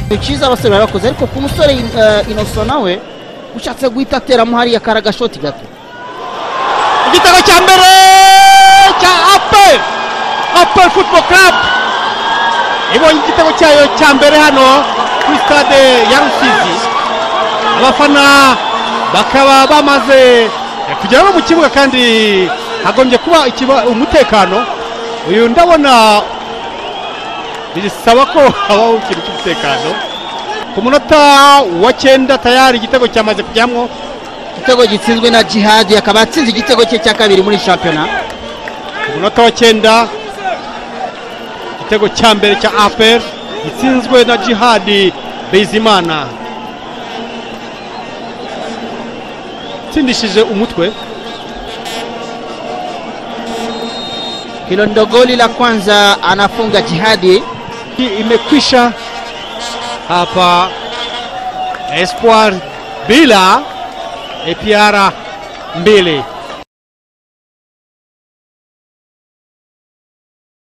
ni cyiza abasore barabakoze ariko ku musore eh, inoso nawe ushatse guhita ateramo hariya kari agashoti gato igitego cya mbere cya ape ape futuboro karabu ibonye igitego cyayo cya mbere hano kuri sitade ya rusizi abafana bakaba bamaze kugera no mu kibuga kandi hagombye kuba ikiba- umutekano uyu ndabona bisaba ko habaho ikintu cy'umutekano ku munota wa cyenda tayari igitego cyamaze kujyamo igitego gitsinzwe na jihadi akaba atsinze igitego cye cya kabiri muri shampiyona ku munota wa cyenda igitego cya mbere cya aperi gitsinzwe na jihadi bizimana tsindishije umutwe hilo ndo goli la kwanza anafunga jihadi Hii imekwisha hapa Espoir bila APR mbili